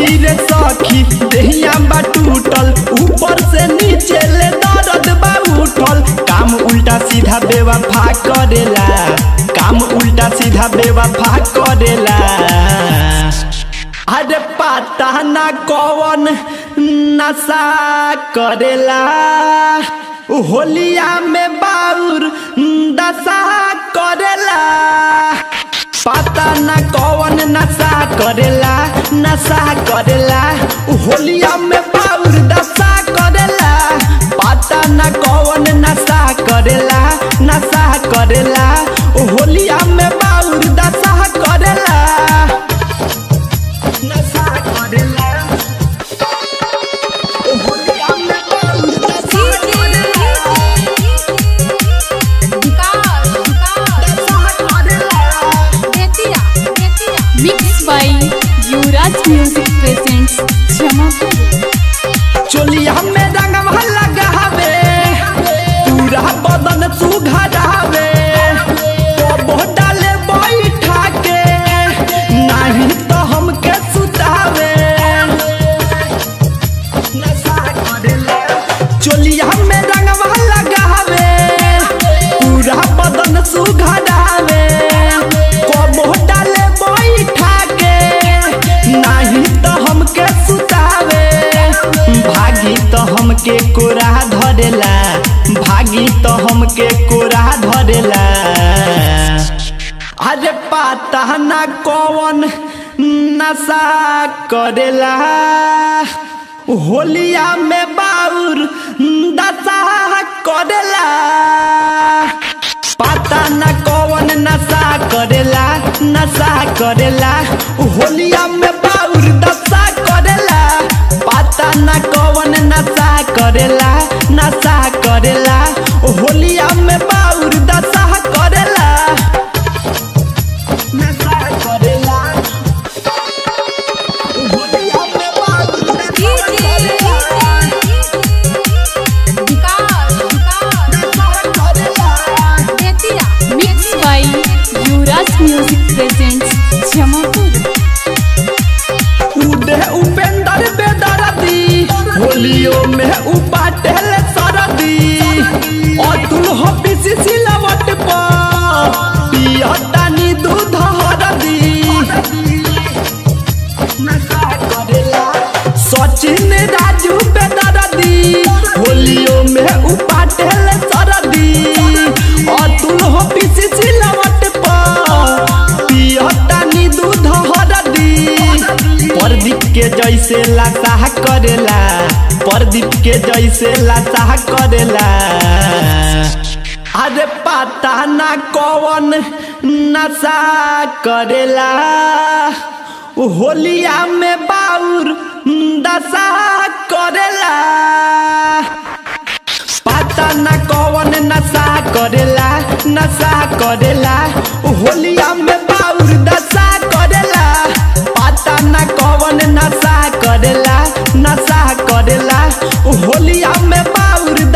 सखी रे सखी देहिया बा टूटल ऊपर से नीचे ले दर्द बा उठल काम उल्टा सीधा बेवफा करेला काम उल्टा सीधा बेवफा करेला अरे पता ना कौन नशा करेला होलिया में बाउर दशा करेला पता ना कौन नशा करेला नशा करेला होलिया में बाउर दशा करेला पता ना कौन नशा करेला नशा करेला होलिया में बाउर दशा करेला नशा करेला होलिया में बाउर दशा करेला Mixed by Yuvraj Music presents Jamapur. चोलिया में रंगवा लगावे पूरा बदन सुघरावे कबो डाले बैठा के नहीं तो हमके सुतावे चोलिया में रंगवा लगावे पूरा बदन सुघरावे कबो डाले बैठा के नहीं तो हमके सुतावे भागी तो हमके कोरा धरेला भागी तो हमके कोरा धरेला अरे पता ना कौन नशा करेला होलिया में बाउर दशा करेला पता ना कौन नशा करेला नशा करेला होलिया में बाउर दशा करेला पता ना कौन नशा करेला नशा करेला होलिया में बाउर दशा करेला नशा करेला होलिया में बाउर दशा करेला Mixed by Yuvraj Music presents Jamapur. उदे उपेंद्र बेदरदी होलियो में उपाटेल सरदी अतुल हो पिसी सिलवट पर पियतानी दूध हरदी सचिन राजू बेदरदी होलियो में उपाटेल सरदी अतुल हो पिसी सिलवट पर पियतानी दूध हरदी प्रदीप के जैसे लासाह करेला प्रदीप के जैसे लासाह करेला अरे पता ना कौन नशा करेला होलिया में बाउर दशा करेला पता ना कौन नशा करेला नशा करेला होलिया में बाउर दशा करेला पता ना कौन नशा करेला नशा करेला होलिया में बाउर